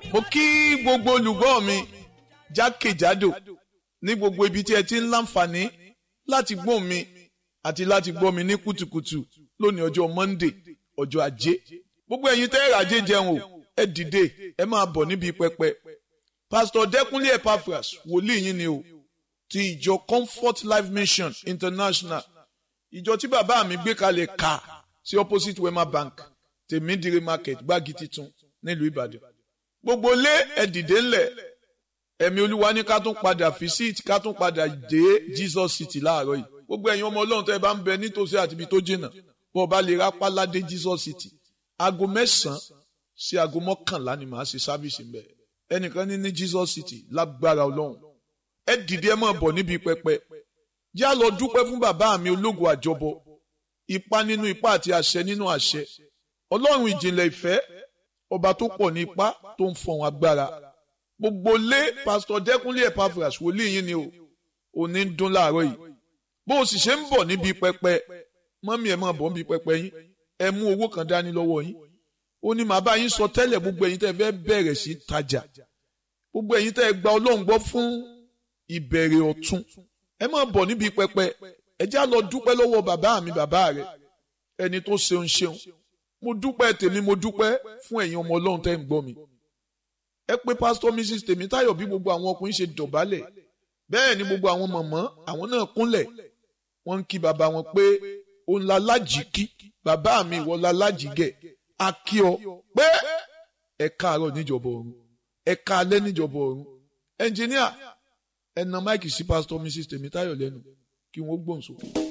mo kí gbogbo olùgbọ́ mi jákèjádò ní gbogbo ibi tí ẹ ti ń láǹfààní láti gbọ́ mi àti láti gbọ́ mi ní kùtùkùtù lónìí ọjọ́ Monday ọjọ́ ajé gbogbo ẹ̀yin tẹ́ ẹ̀rọ ajé jẹun o ẹ dìde ẹ máa bọ̀ níbi pẹpẹ Pastor Dẹ́kunlé Epaphras wòlíì yín ni o ti ìjọ Comfort Life Mission International ìjọ tí bàbá mi gbé kalẹ̀ ká sí opposite Wema Bank tèmídìrí market gbági titun nílùú Ìbàdàn gbogbo lé ẹ dìde ńlẹ̀ ẹ̀mí olúwa ní ká tún padà visit ká tún padà dé Jesus City láàárọ̀ yìí gbogbo ẹ̀yin ọmọ ọlọ́run tó ẹ bá ń bẹ nítòsí àti ibi tó jìnnà bó o bá lè rápá ládé Jesus City aago mẹ́sàn-án sí aago mọ́kànlá ni màá ṣe sáfìsì ń bẹ̀ ẹnìkan ní ní Jesus City lágbára ọlọ́run ẹ dìde ẹ máa bọ̀ níbi pẹpẹ yá lọ dúpẹ́ fún bàbá mi ológo àjọbọ ipá nínú ipá àti àṣẹ nínú àṣẹ ọlọ́run ìjìnlẹ̀ ìfẹ́ ọba tó pọ̀ ní ipá tó ń fọ̀hún agbára gbogbo lé pásítọ̀ dẹ́kunlé Epaphras wòlíì yín ni o òní ń dún láàárọ̀ yìí bó o sì ṣe ń bọ̀ níbi pẹpẹ mọ́mí ẹ̀ máa bọ̀ níbi pẹpẹ yín ẹ mú owó kan dání lọ́wọ́ yín ó ní màá bá yín sọ tẹ́lẹ̀ gbogbo ẹ̀yin tẹ́ fẹ́ bẹ̀rẹ̀ sí tajà gbogbo ẹ̀yin tẹ́ gba ọlọ́run gbọ́ fún ìbẹ̀rẹ̀ ọ̀tun ẹ máa bọ̀ níbi pẹpẹ ẹ já lọ dúpẹ́ lọ́wọ́ bàbá mi bàbá rẹ ẹni tó ṣeun ṣeun mo dúpẹ́ tèmi mo dúpẹ́ fún ẹ̀yin ọmọ ọlọ́run tẹ́ ń gbọ́ mi ẹ pé pásítọ̀ mrs tèmítáyọ̀ bí gbogbo àwọn ọkùnrin ṣe dọ̀bálẹ̀ bẹ́ẹ̀ ni gbogbo àwọn mọ̀mọ́ àwọn náà kúnlẹ̀ wọ́n ń kí bàbá wọn pé òun la lájì kí bàbá mi ìwọ la lájì gẹ̀ a kí ọ pé ẹ káàárọ̀ níjọba ọ̀run ẹ káalẹ́ níjọba ọ̀run ẹnjìníà ẹ na máìkì sí pásítọ̀ mrs tèmítáyọ̀ lẹ́nu kí wọ́n gbóhùn sókè.